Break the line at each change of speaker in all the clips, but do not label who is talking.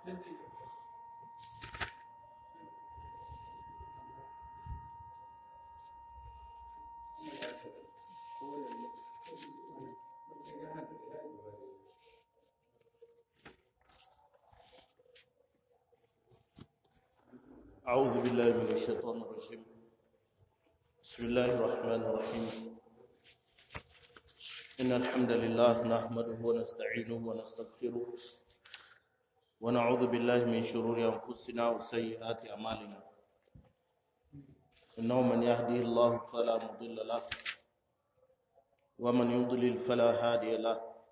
أعوذ بالله من الشيطان الرجيم بسم الله الرحمن الرحيم إن الحمد لله نحمده ونستعينه ونستغفره ونعوذ بالله من شرور أنفسنا وسيئات أعمالنا إنه من يهديه الله فلا مضل له ومن يضلل فلا هادي له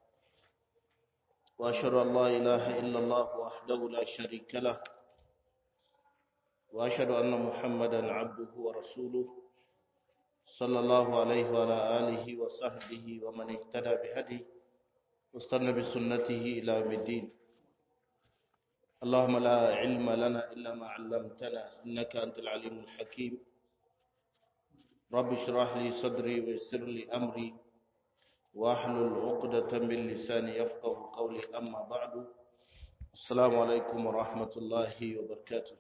وأشهد أن لا إله إلا الله وحده لا شريك له وأشهد أن محمدا عبده ورسوله صلى الله عليه وعلى آله وصحبه ومن اهتدى بهدي واستنى بسنته إلى يوم الدين اللهم لا علم لنا إلا ما علمتنا إنك أنت العليم الحكيم رب اشرح لي صدري ويسر لي أمري واحلل عقدة من لساني يفقه قولي أما بعد السلام عليكم ورحمة الله وبركاته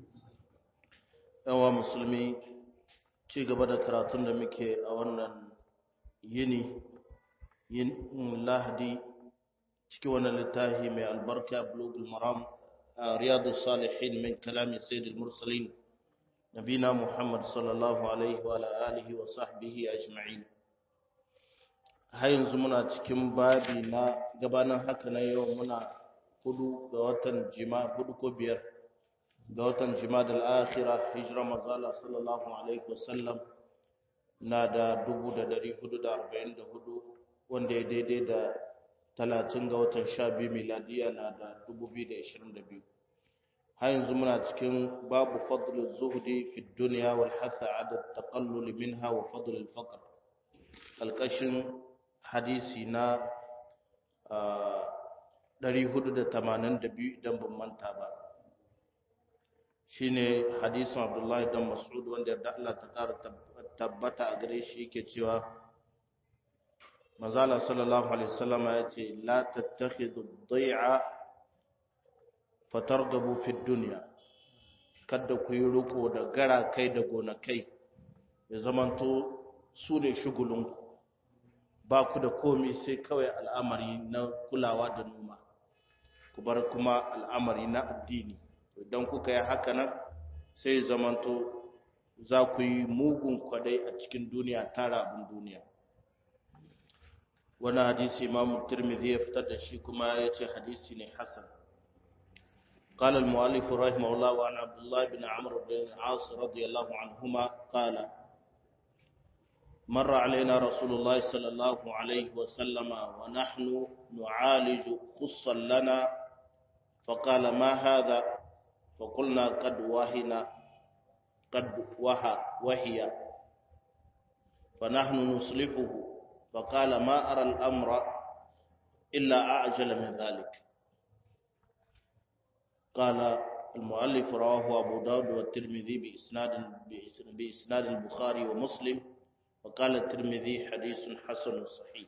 yawa musulmi ci gaba da karatun da muke a wannan yini yin lahadi cikin wannan littafi mai albarka blogul maram a riyadu salihin min kalami sayyidul mursalin nabina muhammad sallallahu alaihi wa alihi wa sahbihi ajma'in har yanzu muna cikin babi na gabanin haka na yau muna hudu ga watan jima hudu ko biyar ga watan jimadal akhira hijira mazala sallallahu alaihi wasallam na da 1444 wanda ya daidai da 30 ga watan 12 miladiya na da 2022 har yanzu muna cikin babu fadlul zuhdi fi dunya wal hatha ala taqallul minha wa fadlul faqr alkashin hadisi na 482 idan ban manta ba shine hadisin Abdullahi dan Mas'ud wanda da Allah ta ƙara tabbata a gare shi yake cewa Manzala sallallahu alaihi wasallam ya ce la tattakhidhu ad-day'a fatargabu fi dunya kada ku yi riko da gara kai da gonakai ya zamanto su ne shugulunku ba ku da komai sai kawai al'amari na kulawa da noma ku bar kuma al'amari na addini idan kuka yi haka nan sai zamanto za ku yi mugun kwadai a cikin duniya tara abin duniya wani hadisi imamu tirmidhi ya fitar da shi kuma ya ce hadisi ne hasan قال المؤلف رحمه الله وعن عبد الله بن عمرو بن العاص رضي الله عنهما قال مر علينا رسول الله صلى الله عليه وسلم ونحن نعالج خصا لنا فقال ما هذا فقلنا قد وهنا قد وها وهي فنحن نصلحه فقال ما أرى الأمر إلا أعجل من ذلك قال المؤلف رواه أبو داود والترمذي بإسناد بإسناد البخاري ومسلم وقال الترمذي حديث حسن صحيح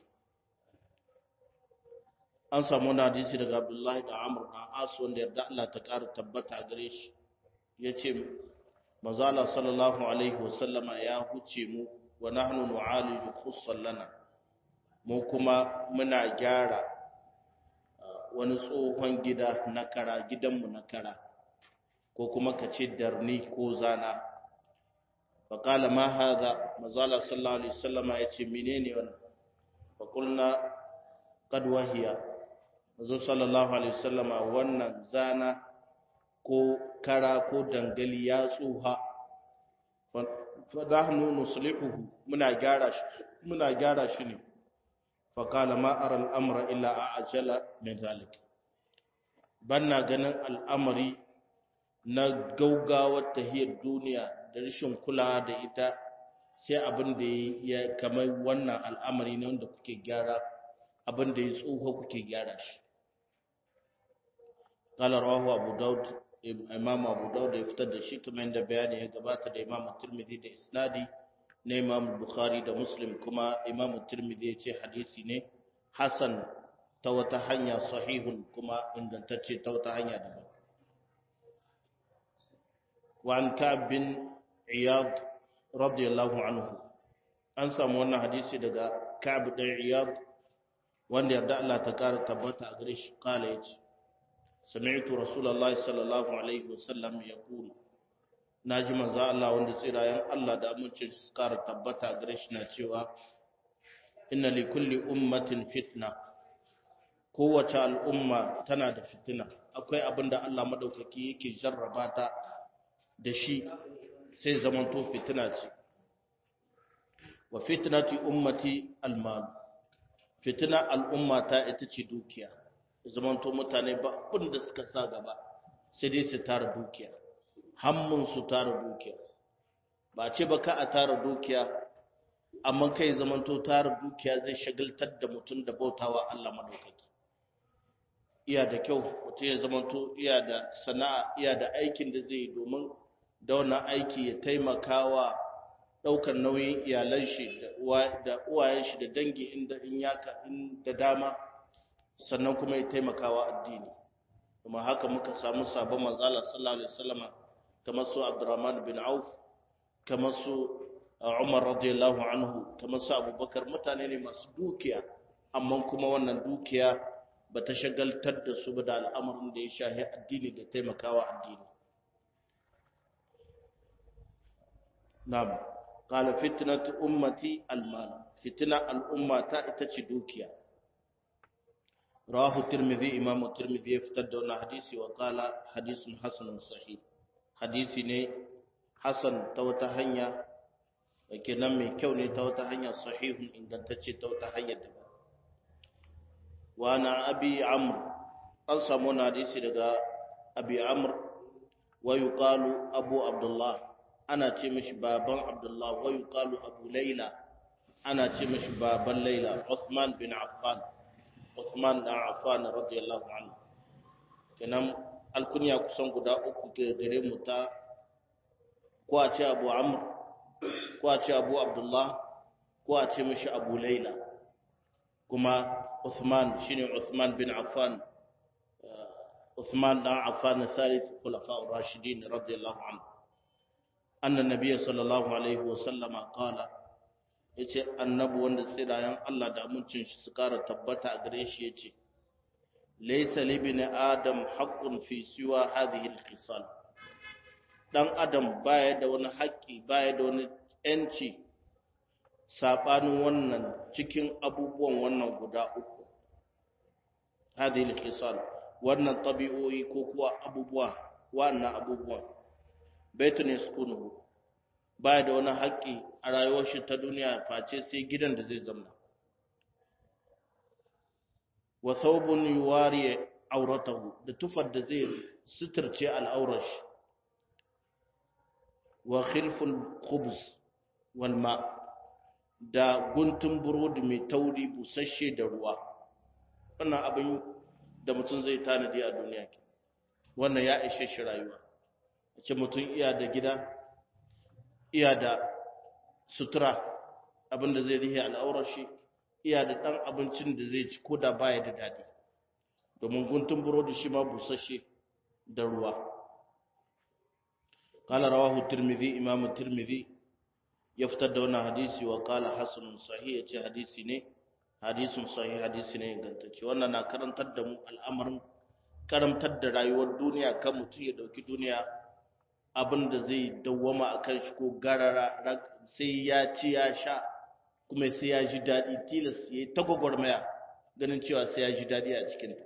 an samu wani hadisi daga abdullahi da amur na asu wanda yarda Allah ta ƙara tabbata a gare shi ya ce mazala sallallahu alaihi wasallama ya huce mu wa nahnu nu'aliju khussan lana mu kuma muna gyara wani tsohon gida na kara gidanmu na kara ko kuma ka ce darni ko zana faƙala ma haza mazala sallallahu alaihi wasallama ya ce menene wannan faƙulna qad wahiya Mazu sallallahu Alaihi wasallama wannan zana ko kara ko dangali ya tsuha, fadahnu nuslihuhu muna gyara shi muna gyara shi ne, faƙala ma'ar al'amura illa a ajala min zalik. Banna ganin al'amari na gaugawar tahiyar duniya da rashin kulawa da ita sai abin da ya kamar wannan al'amari ne wanda kuke gyara abin da ya tsoho kuke gyara shi qala rawahu abu daud imam abu daud ya fitar da shi kamar yadda bayani ya gabata da imam tirmidhi da isnadi na imam bukhari da muslim kuma imam tirmidhi ya ce hadisi ne hasan ta wata hanya sahihun kuma ingantacce ta wata hanya daban wa an ka'ab bin iyad radiyallahu anhu an samu wannan hadisi daga ka'ab bin iyad wanda yarda Allah ta kara tabbata a gare shi kala yace sami'tu rasulullahi sallallahu alaihi wasallam yaqul naji manzo Allah wanda tsirayen Allah da amincin su kara tabbata a gare shi na cewa inna li kulli ummatin fitna kowace al'umma tana da fitina akwai abin da Allah madaukaki yake jarraba ta da shi sai zamanto fitina ce wa fitnati ummati almal fitina al'umma ta ita ce dukiya zamanto mutane ba abin da suka sa gaba sai dai su tara dukiya hammun su tara dukiya ba ce ba ka a tara dukiya amma kai zamanto tara dukiya zai shagaltar da mutum da bautawa Allah madaukaki iya da kyau mutum ya zamanto iya da sana'a iya da aikin da zai yi domin da wannan aiki ya taimaka wa ɗaukar nauyin iyalan shi da uwayen shi da dangi inda in yaka da dama sannan kuma ya taimaka wa addini kuma haka muka samu sabon manzala sallallahu alaihi wasallam kamar su Abdurrahman bin Auf kamar su Umar radiyallahu anhu kamar su Abubakar mutane ne masu dukiya amma kuma wannan dukiya ba ta shagaltar da su ba da al'amarin da ya shahi addini da taimakawa addini na'am qala fitnatu ummati almal fitna al'ummata ita ce dukiya rawahu tirmidhi imam tirmidhi ya fitar da wannan hadisi wa qala hadisun hasanun sahih hadisi ne hasan ta wata hanya kenan mai kyau ne ta wata hanya sahihun ingantacce ta wata hanyar da wa na abi amr an samu wani hadisi daga abi amr wa yuqalu abu abdullah ana ce mishi baban abdullah wa yuqalu abu laila ana ce mishi baban laila uthman bin affan uthman bin affan radiyallahu anhu kenan alkunya kusan guda uku ke gare mu ta ko a ce abu amr ko a ce abu abdullah ko a ce mishi abu laila kuma Uthman shine Uthman bin Affan Uthman dan Affan thalith khulafa ar-rashidin radiyallahu anhu anna nabiyyi sallallahu alaihi wa sallama qala yace annabi wanda tsirayen Allah da amincin shi su kara tabbata a gare shi yace laysa li bin adam haqqun fi siwa hadhihi al-khisal dan adam baya da wani haƙƙi baya da wani yanci saɓanin wannan cikin abubuwan wannan guda uku hadhihi al-khisal wannan tabi'o'i ko kuwa abubuwa wannan abubuwan baitun yaskunuhu baya da wani haƙƙi a rayuwar shi ta duniya face sai gidan da zai zama wa thawbun yuwari auratahu da tufar da zai suturce al'aurar shi wa khilful khubz wal ma' da guntun burodi mai tauri busasshe da ruwa wannan abin da mutum zai tanadi a duniya ke wannan ya ishe shi rayuwa ce mutum iya da gida iya da sutura abin da zai rihe al'aurar shi iya da ɗan abincin da zai ci ko da baya da daɗi domin guntun burodi shi ma busasshe da ruwa قال رواه الترمذي إمام الترمذي ya fitar da wannan hadisi wa kala hasanun sahih ya ce hadisi ne hadisun sahih hadisi ne ingantacce wannan na karantar da mu al'amarin karantar da rayuwar duniya kan mutum ya dauki duniya abin da zai dawwama a kan shi ko garara sai ya ci ya sha kuma sai ya ji daɗi tilas ya yi ta gwagwarmaya ganin cewa sai ya ji daɗi a cikinta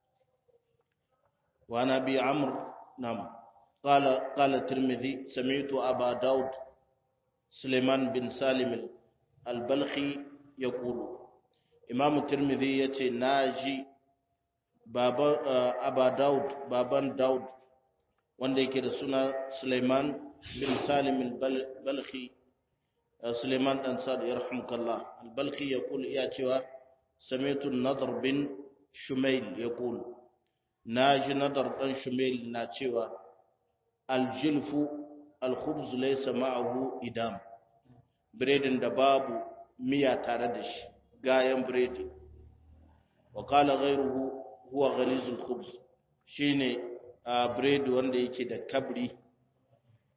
wa na bi amur nam qala qala tirmidhi sami'tu aba daud suleiman bin salim al-balkhi yaqulu imam tirmidhi yace naji baban aba daud baban daud wanda yake da suna suleiman bin salim al-balkhi suleiman dan sad yarhamukallah al-balkhi yaqul ya cewa sami'tu nadr bin shumail yaqul naji nadar dan shumail na cewa al-jilfu al-khubz laysa ma'ahu idam biredin da babu miya tare da shi gayan biredi wa qala ghayruhu huwa ghalizul khubz shine biredi wanda yake da kabri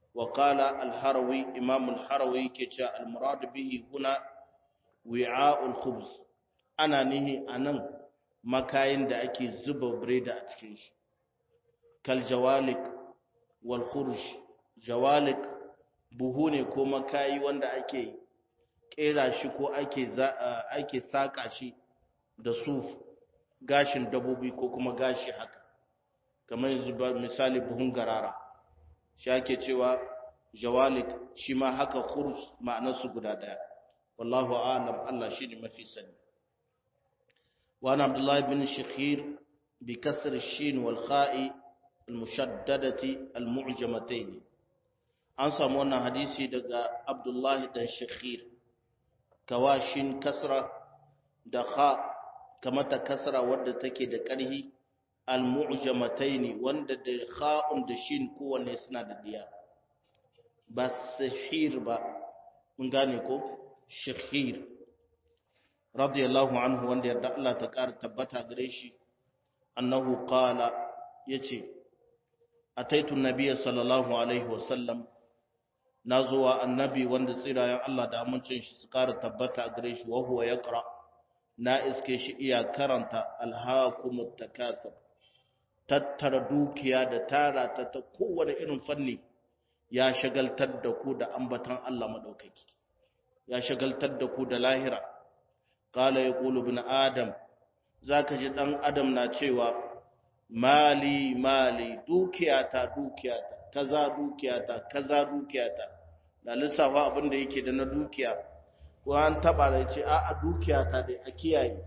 wa qala al-harawi imam al-harawi ke cewa al-murad bihi huna wi'a'ul khubz ana nihi anan makayin da ake zuba biredi a cikin shi kal jawalik wal khurj jawalik buhu ne ko makayi wanda ake kera shi ko ake ake saka shi da suf gashin dabobi ko kuma gashi haka kamar yanzu misali buhun garara shi ake cewa jawalik shi ma haka khurj ma'anarsu guda daya wallahu a'lam Allah shine mafi sani wa ana abdullah ibn shikhir bi kasr ash-shin wal kha'i al-mushaddadati al-mu'jamatayn an samu wannan hadisi daga abdullahi dan shikhir kawashin kasra da kha kamata kasra wadda take da ƙarhi al-mu'jamatayn wanda da kha'un da shin kowanne suna da diya ba sahir ba mun gane ko shikhir radiyallahu anhu wanda yarda Allah ta ƙara tabbata gare shi annahu qala yace ataitu nabiyya sallallahu alaihi wasallam nazuwa annabi wanda tsirayen Allah da amincin shi su ƙara tabbata gare shi wa huwa yaqra na iske shi iya karanta alhaakumut takasur tattara dukiya da tara ta ta kowane irin fanni ya shagaltar da ku da ambatan Allah madaukaki ya shagaltar da ku da lahira qala yaqulu ibn adam zaka ji dan adam na cewa mali mali dukiyata dukiyata kaza dukiyata kaza dukiyata da lissafa abin da yake da na dukiya ko an taba da ce a a dukiyata dai a kiyaye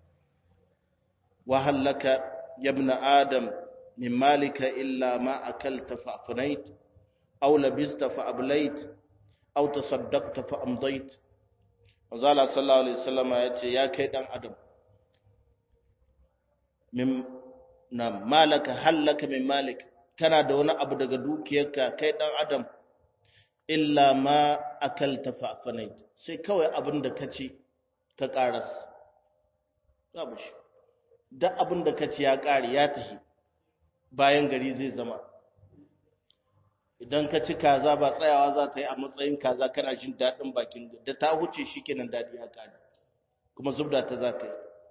wa halaka yabna adam min malika illa ma akalta fa afnait aw labista fa ablait aw tasaddaqta fa amdait manzala sallallahu alaihi wasallam ya ce ya kai dan adam min na malaka halaka min malik kana da wani abu daga dukiyarka kai dan adam illa ma akalta fa afnait sai kawai abin da kaci ka karas babu shi da abin da kaci ya kare ya tahi bayan gari zai zama idan ka ci kaza ba tsayawa za ta yi a matsayin kaza kana jin daɗin bakin da ta huce shi kenan daɗi ya kare kuma zubda ta za ka yi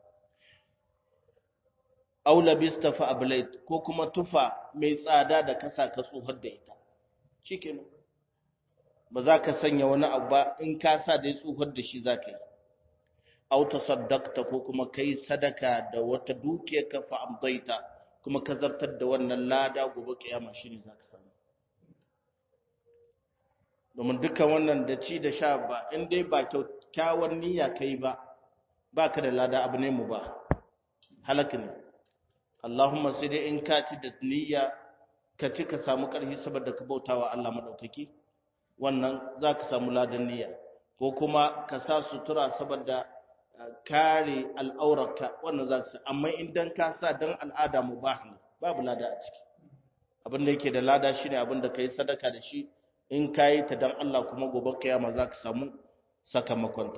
aula bista fa ablait ko kuma tufa mai tsada da kasa ka tsohar da ita shi kenan ba za ka sanya wani abu ba in ka sa da ya tsohar da shi za ka yi auta saddakta ko kuma kai sadaka da wata dukiyar ka fa amdaita kuma ka zartar da wannan lada gobe kiyama shine za ka samu domin dukkan wannan da ci da sha ba in dai ba kyakkyawar niyya kai ba ba ka da lada abu ne mu ba halaka ne Allahumma sai dai in ka ci da niyya ka ci ka samu ƙarfi saboda ka bautawa Allah madaukaki wannan za ka samu ladan niyya ko kuma ka sa sutura saboda kare al'aurarka wannan za ka sa amma idan ka sa don al'ada mu ba babu lada a ciki abin da yake da lada shine abin da ka yi sadaka da shi in ka yi ta don Allah kuma gobe kiyama za ka samu sakamakonta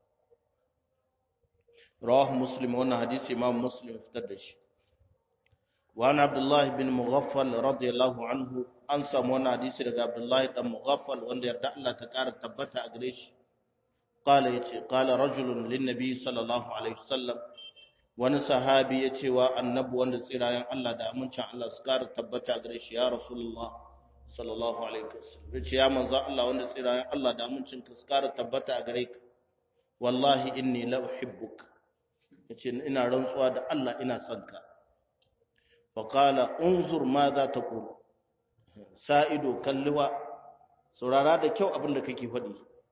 rawahu muslim wannan hadisi imam muslim fitar da shi وعن عبد الله بن مغفل رضي الله عنه an samu wani hadisi daga Abdullahi dan Mughaffal wanda yarda Allah ta ƙara tabbata a gare shi qala yace qala rajulun lin nabi sallallahu alaihi wasallam wani sahabi yace wa annabi wanda tsirayen Allah da amincin Allah su ƙara tabbata a gare shi ya rasulullah sallallahu alaihi wasallam yace ya manzo Allah wanda tsirayen Allah da amincin ka su ƙara tabbata a gare ka wallahi inni la uhibbuk yace ina rantsuwa da Allah ina son ka فقال انظر ماذا تقول sa'ido kalliwa saurara da kyau abin da kake faɗi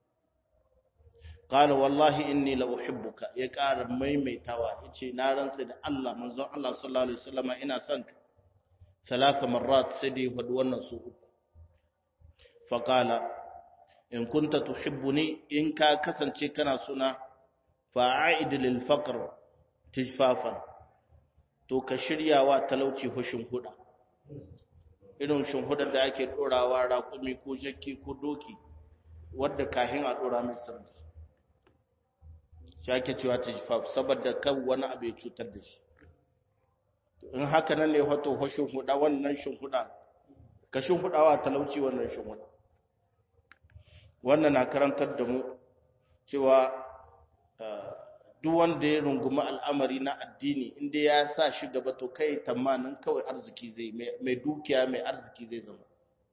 qala wallahi inni la uhibbuka ya ƙara maimaitawa yace na rantsa da Allah manzon Allah sallallahu alaihi wasallam ina son ka salasa marrat sai dai faɗi wannan su uku fa qala in kunta tuhibbuni in ka kasance kana suna fa'id lil faqr tijfafan to ka shirya wa talauci hushin huda irin shimhudar da ake ɗorawa raƙumi ko jakki ko doki wadda kahin a ɗora mai sanda shi ake cewa ta shifaf saboda kan wani abu ya cutar da shi in haka nan ne wato hushin huda wannan shimhuda ka shimhudawa talauci wannan shimhuda wannan na karantar da mu cewa duk wanda ya rungumi al'amari na addini inda ya sa shi gaba to kai tamanin kawai arziki zai mai dukiya mai arziki zai zama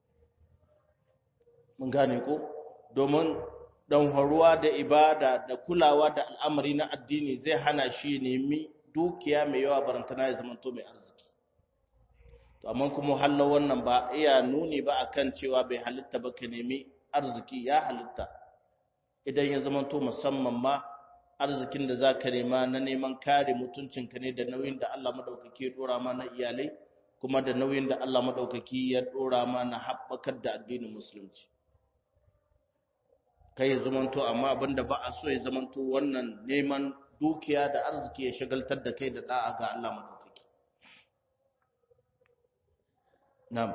mun gane ko domin dan haruwa da ibada da kulawa da al'amari na addini zai hana shi nemi dukiya mai yawa barantana ya zama to mai arziki to amma kuma hallo wannan ba iya nuni ba akan cewa bai halitta ba ka nemi arziki ya halitta idan ya zama to musamman ma arzikin da za ka nema na neman kare mutuncinka ne da nauyin da Allah maɗaukaki ya ɗora ma na iyalai kuma da nauyin da Allah maɗaukaki ya ɗora ma na haɓakar da addinin musulunci kai ya zamanto amma abinda ba a so ya zamanto wannan neman dukiya da arziki ya shagaltar da kai da da'a ga Allah maɗaukaki na'am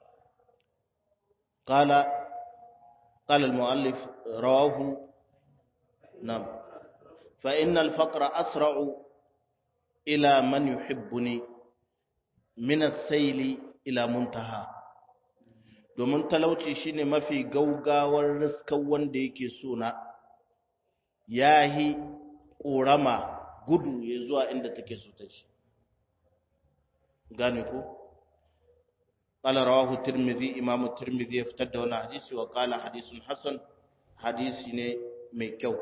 qala qala al-mu'allif rawahu na'am فإن الفقر أسرع إلى من يحبني من السيل إلى منتهى domin talauci shine mafi gaugawar riskar wanda yake sona yahi ƙorama gudu ya zuwa inda take so ta ci gane ko qala rawahu tirmidhi imam tirmidhi ya fitar da wannan hadisi wa qala hadisun hasan hadisi ne mai kyau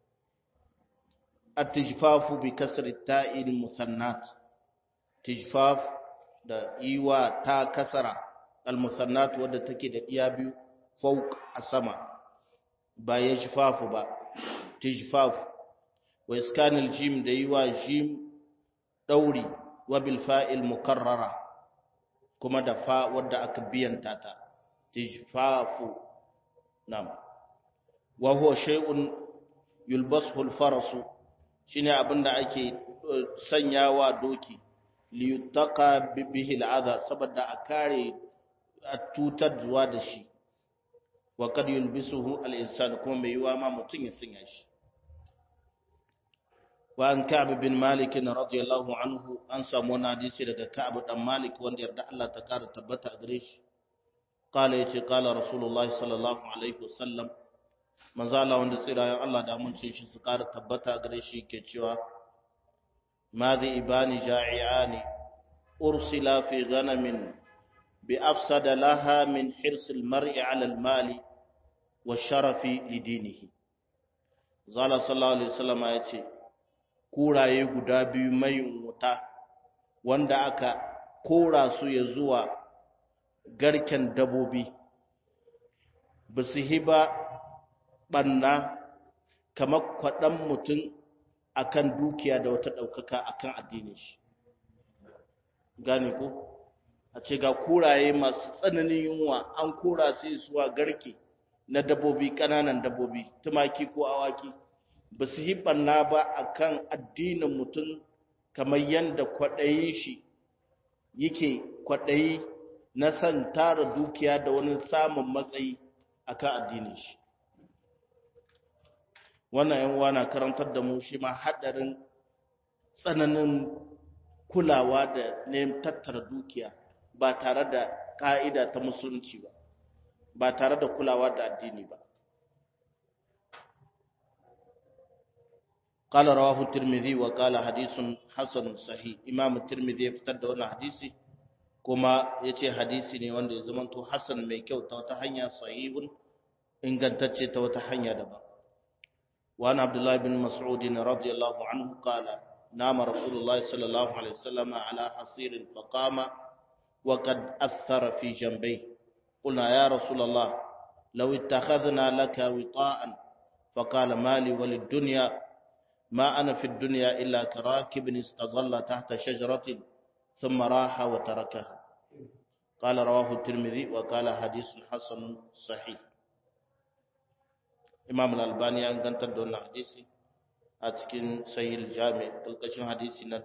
التجفاف بكسر التاء المثنات تجفاف da iwa ta kasara almusannat wadda take da iya biyu fawq a sama ba yajfafu ba tijfaf wa iskanil jim da yiwa jim dauri wa bil fa'il mukarrara kuma da fa wadda aka biyanta ta tijfafu nam wa huwa shay'un yulbasu al-farasu shine abinda ake sanyawa doki liyutaka bihi al'adha saboda a kare a tutar zuwa da shi wa kad yulbisuhu al-insan kuma mai yiwa ma mutun ya sanya shi wa an ka'b bin malik radiyallahu anhu an samu wani hadisi daga ka'b dan malik wanda yarda Allah ta kara tabbata a gare shi qala yace qala rasulullahi sallallahu alaihi wasallam manzo Allah wanda tsirayen Allah da mun ce shi su ƙara tabbata gare shi ke cewa madhi ibani ja'iani ursila fi ghanamin bi afsada laha min hirsil mar'i 'ala al-mali wa sharafi lidinihi zala sallallahu alaihi wasallam ya ce kuraye guda biyu mai wuta wanda aka kora su ya zuwa garken dabobi ba su hiba ɓanna kamar kwaɗan mutum akan dukiya da wata ɗaukaka akan addinin shi gane ko a ce ga kuraye masu tsananin yunwa an kora su zuwa garke na dabobi ƙananan dabobi tumaki ko awaki ba su yi ɓanna ba akan addinin mutum kamar yadda kwaɗayin shi yake kwaɗayi na san tara dukiya da wani samun matsayi akan addinin shi wannan yan na karantar da mu shi ma haɗarin tsananin kulawa da ne tattara dukiya ba tare da ƙa'ida ta musulunci ba ba tare da kulawa da addini ba قال رواه الترمذي وقال حديث حسن صحيح امام الترمذي fitar da wannan hadisi kuma yace hadisi ne wanda ya zamanto hasan mai kyau ta wata hanya sahihun ingantacce ta wata hanya daban وعن عبد الله بن مسعود رضي الله عنه قال نام رسول الله صلى الله عليه وسلم على حصير فقام وقد أثر في جنبيه قلنا يا رسول الله لو اتخذنا لك وطاء فقال مالي وللدنيا ما أنا في الدنيا إلا كراكب استظل تحت شجرة ثم راح وتركها قال رواه الترمذي وقال حديث حسن صحيح imam al-albani ya gantar da wannan hadisi a cikin sahih jami kalkashin hadisi na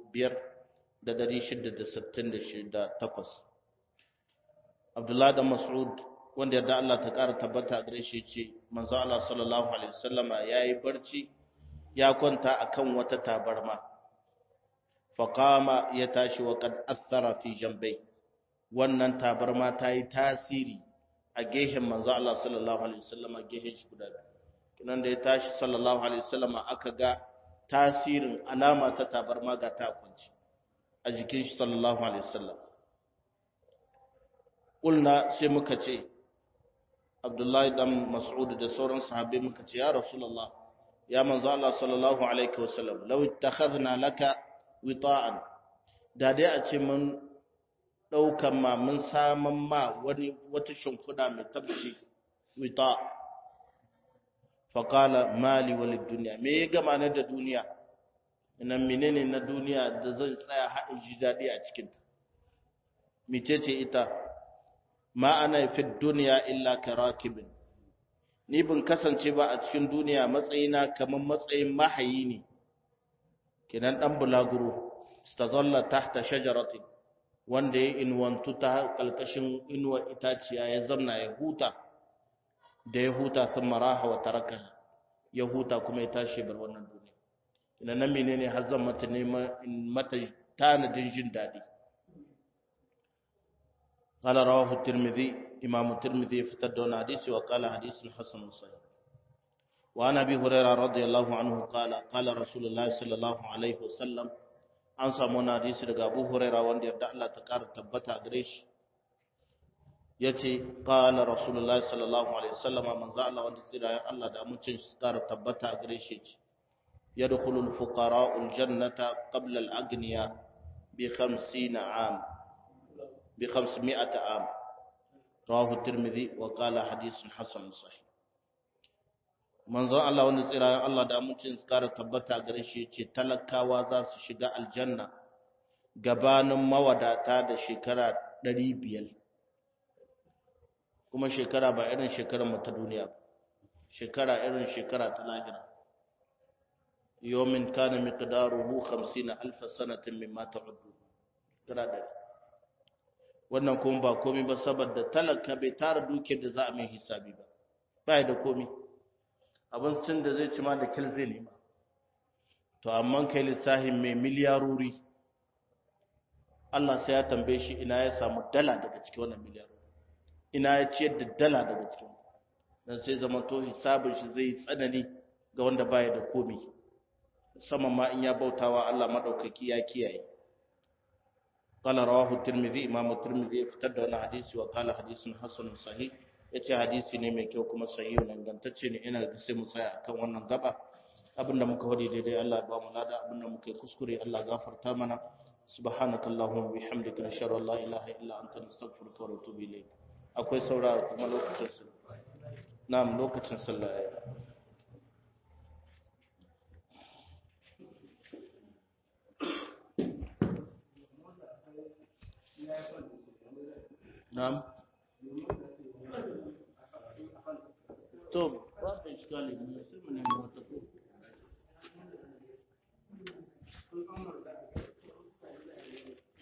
5668 abdullah da mas'ud wanda yarda Allah ta ƙara tabbata gare shi ce manzo Allah sallallahu alaihi wasallama yayi barci ya kwanta akan wata tabarma faqama ya tashi wa qad athara fi jambai wannan tabarma ta yi tasiri a gehen manzo Allah sallallahu alaihi wasallam a gehen shi guda kinan da ya tashi sallallahu alaihi wasallam aka ga tasirin alama ta tabarma ga ta kunci a jikin shi sallallahu alaihi wasallam kulna sai muka ce Abdullahi dan Mas'ud da sauran sahabbai muka ce ya Rasulullah ya manzo Allah sallallahu alaihi wasallam law ittakhadna laka wita'an da dai a ce mun daukan ma mun saman ma wani wata shimfida mai tabbaci wita fa qala mali wal dunya me ya gama na da duniya ina menene na duniya da zan tsaya haɗin ji daɗi a cikin ta mecece ita ma ana fi duniya illa karakibin ni bin kasance ba a cikin duniya matsayina kamar matsayin mahayi ne kinan dan bulaguro stazalla tahta shajaratin wanda ya inwantu ta kalkashin inuwa itaciya ya zamna ya huta da ya huta sun maraha wa taraka ya huta kuma ya tashi bar wannan duniya ina nan menene har zan mata nema mata tanadin jin daɗi قال رواه الترمذي إمام الترمذي فتدون حديث وقال حديث حسن صحيح وعن أبي هريرة رضي الله عنه قال قال رسول الله صلى الله عليه وسلم an samu wani hadisi daga Abu Huraira wanda yarda Allah ta ƙara tabbata gare shi yace qala Rasulullah sallallahu alaihi wasallam manzo Allah wanda tsira ya Allah da amincin shi ƙara tabbata gare shi yace yadkhulu al-fuqara al-jannata qabla al-aghniya bi 50 am bi 500 am rawahu at-Tirmidhi wa qala hadithun hasan sahih manzon Allah wanda tsirayen Allah da amincin su kara tabbata gare shi ce talakawa za su shiga aljanna gabanin mawadata da shekara ɗari biyar kuma shekara ba irin shekarar mu ta duniya shekara irin shekara ta lahira yomin kana miqdaruhu 50 alf sanatin mimma ta'uddu shekara da wannan kuma ba komai ba saboda talaka bai tara dukiyar da za a mai hisabi ba ba da komai abincin da zai ci ma da kil zai nema to amma kai lissahin mai miliyarori Allah sai ya tambaye shi ina ya samu dala daga cikin wannan miliyarori ina ya ciyar da dala daga cikin dan sai zama to hisabin shi zai tsanani ga wanda baya da komai musamman ma in ya bautawa Allah madaukaki ya kiyaye قال رواه الترمذي امام الترمذي افتد wannan hadisi wa qala hadisun hasan sahih yace hadisi ne mai kyau kuma sahihu dangantacce ne ina da sai mu tsaya akan wannan gaba abinda muka wadi daidai Allah ya ba mu lada abinda muka yi kuskure Allah gafarta mana subhanaka allahumma bihamdika nashhadu an la ilaha illa anta nastaghfiruka wa natubu ilayk akwai saura kuma lokacin sallah na'am lokacin sallah na'am to ba su iskali ne sai mu nemi wata ko